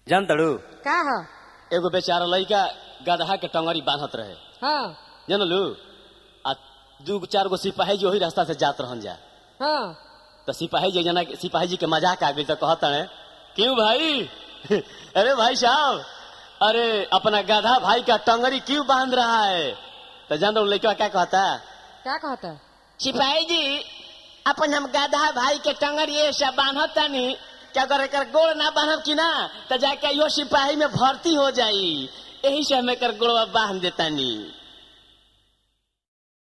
जान तड़ू का ह एगो बेचारा लड़का गदहा के टंगरी बांधत रहे हाँ जानलू आ दू चार गो सिपाही जी वही रास्ता से जात रहन जा हाँ तो सिपाही जी जना सिपाही जी के मजाक आ गई तो कहता है क्यों भाई अरे भाई साहब अरे अपना गधा भाई का टंगरी क्यों बांध रहा है तो जान दो लड़का क्या कहता है का कहता सिपाही जी अपन हम गधा भाई के टंगरी ये सब बांधत तानी क्या करे कर गोड़ ना बांधब की ना तो जाके यो सिपाही में भर्ती हो जाई यही से हमें कर गोड़वा बांध देतानी